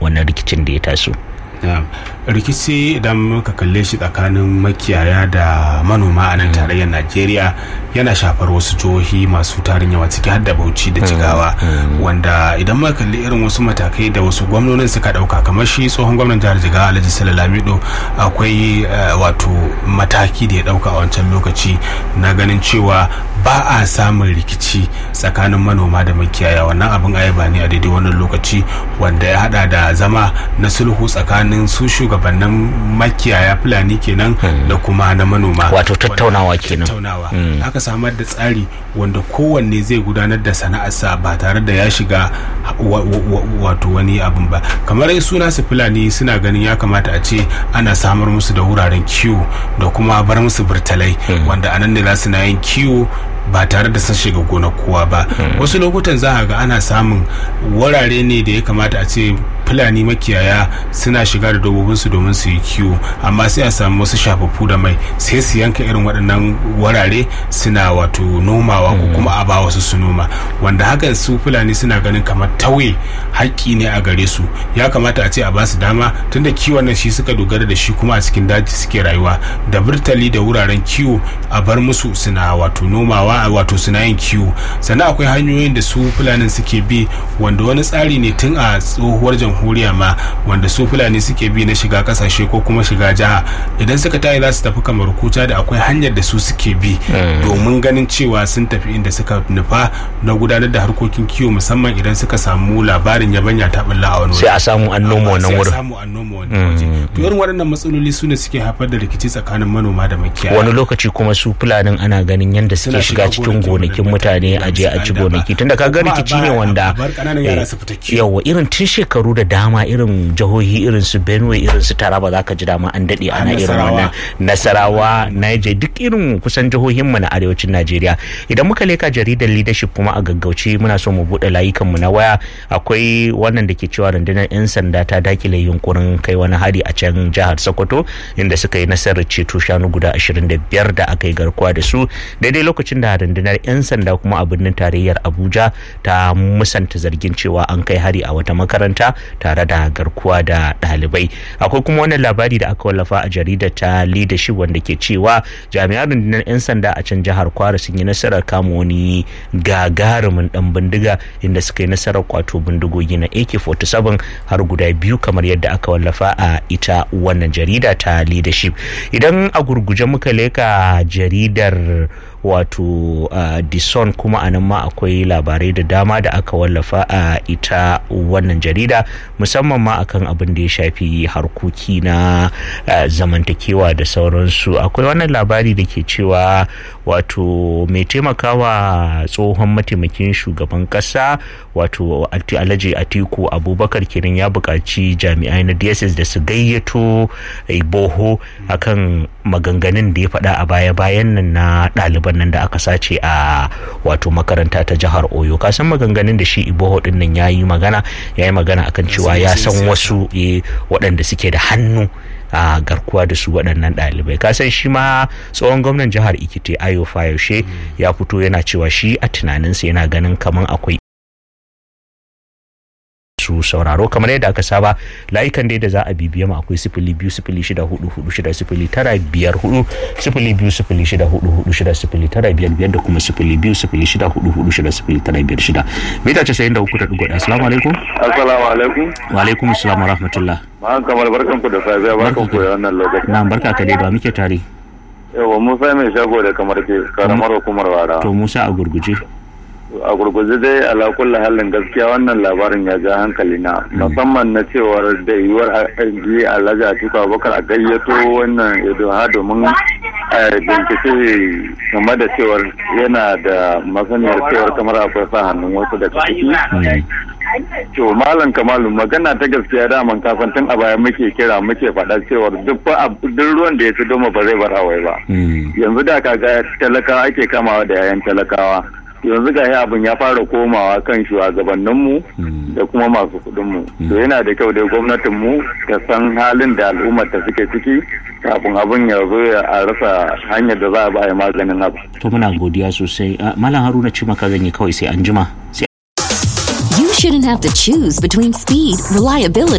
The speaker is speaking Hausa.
wannan rikicin da ya taso rikici idan muka kalle shi tsakanin makiyaya da manoma a nan tarayyar najeriya yana shafar wasu jihohi masu tarin yawa ciki har da bauchi da jigawa wanda idan muka kalli irin wasu matakai da wasu gwamnonin suka dauka kamar shi tsohon gwamnan jihar jigawa alhaji sala lamido akwai wato mataki da ya dauka a wancan lokaci na ganin cewa ba a samun rikici tsakanin manoma da makiyaya wannan abin ayaba ne a daidai wannan lokaci wanda ya hada da zama na sulhu tsakanin su shugabannin makiyaya fulani kenan da kuma na manoma wato tattaunawa kenan tattaunawa aka samar da tsari wanda kowanne zai gudanar da sana'arsa ba tare da ya shiga wato wani abin ba kamar suna su fulani suna ganin ya kamata a ce ana samar musu da wuraren kiwo da kuma bar musu burtalai wanda anan ne za su na yin kiwo ba tare da sun shiga gona kowa ba wasu lokutan za a ga ana samun wurare ne da ya kamata a ce fulani makiyaya suna shiga da dabbobinsu domin su yi kiwo amma sai a samu wasu shafaffu da mai sai su yanka irin waɗannan wurare suna wato nomawa ko kuma a ba wasu su noma wanda hakan su fulani suna ganin kamar tauye haƙƙi ne a gare su ya kamata a ce a ba su dama tunda kiwon nan shi suka dogara da shi kuma a cikin daji suke rayuwa da burtali da wuraren kiwo a bar musu suna wato nomawa wato suna yin kiwo sannan akwai hanyoyin da su fulanin suke bi wanda wani tsari ne tun a tsohuwar jamhuriya ma wanda su fulani suke bi na shiga kasashe ko kuma shiga jiha idan suka tayi za su tafi kamar kuta da akwai hanyar da su suke bi domin ganin cewa sun tafi inda suka nufa na gudanar da harkokin kiwo musamman idan suka samu labarin yabanya ta bulla a wani sai a samu an noma wannan wurin samu an noma wannan waje to irin waɗannan matsaloli su ne suke haifar da rikici tsakanin manoma da makiyaya wani lokaci kuma su fulanin ana ganin yadda suke shiga cikin gonakin mutane a je a ci gonaki tunda kaga rikici ne wanda yawa irin tun shekaru da dama irin jihohi irin su benue irin su taraba zaka ji dama an dade ana irin wannan nasarawa niger duk irin kusan jihohin mu na arewacin najeriya idan muka leka jaridar leadership kuma a gaggauce muna so mu bude layukan mu na waya akwai wannan da ke cewa rundunar yan sanda ta dakile yunkurin kai wani hari a can jihar sokoto inda suka yi nasarar ceto shanu guda 25 da aka yi garkuwa da su daidai lokacin da rundunar 'yan sanda kuma a birnin tarayyar abuja ta musanta zargin cewa an kai hari a wata makaranta tare da garkuwa da ɗalibai akwai kuma wannan labari da aka wallafa a jaridar ta leadership wanda ke cewa jami'an rundunar 'yan sanda a can jihar kwara sun yi nasarar kama wani gagarumin dan bindiga inda suka yi nasarar kwato bindigogi na ak-47 har guda biyu kamar yadda aka wallafa a ita wannan jarida ta leadership idan a gurguje muka leka jaridar wato uh, dison kuma anan ma akwai labarai da dama da aka wallafa a uh, ita wannan jarida musamman ma akan abin da ya shafi harkoki na uh, zamantakewa da sauransu akwai wannan labari da ke cewa wato mai taimakawa tsohon mataimakin shugaban kasa wato alhaji atiku abubakar kenan ya buƙaci jami'ai na dss da su gayyato boho akan maganganun da ya faɗa a baya-bayan nan na ɗaliban nan da aka sace a wato makaranta ta jihar oyo kasan maganganun da shi iboho din nan ya yi magana ya yi magana akan cewa ya san wasu waɗanda suke da hannu a garkuwa da su waɗannan ɗalibai kasan shi ma tsohon gwamnan jihar ikite ayo fayoshe ya fito yana cewa shi a tunaninsa yana ganin kamar akwai su sauraro kamar yadda aka saba layukan dai da za a bibiya mu akwai sifili biyu sifili shida hudu hudu shida sifili tara biyar hudu sifili biyu sifili shida hudu hudu shida sifili tara biyar biyar da kuma sifili biyu sifili shida hudu hudu shida sifili tara biyar shida mita casa'in da uku da dugu ɗaya assalamu alaikum assalamu alaikum wa alaikum assalam wa rahmatullah ma'an kamar barkan ku da safiya barkan ku da wannan lokaci na barka ka dai ba muke tare yawa musa mai shago da kamar ke karamar hukumar wara to musa a gurguje a gurguje dai ala kulli halin gaskiya wannan labarin ya ja hankali na musamman na cewar da yiwuwar ji alhaji atiku abubakar a gayyato wannan ha domin bincike game da cewar yana da masaniyar cewar kamar akwai sa hannun wasu daga ciki to malam kamalu magana ta gaskiya daman kafin tun a baya muke kira muke faɗa cewar duk ruwan da ya fi doma ba zai bar hawai ba yanzu da kaga talakawa ake kamawa da yayan talakawa yanzu ga abin ya fara komawa kan shugabanninmu da kuma masu kudinmu to yana da kyau dai gwamnatinmu ta san halin da al'ummar ta suke ciki kafin abin ya zo a rasa hanyar da za a ba maganin abu. to muna godiya sosai malam haruna ci maka zan yi kawai sai an jima You shouldn't have to choose between speed, reliability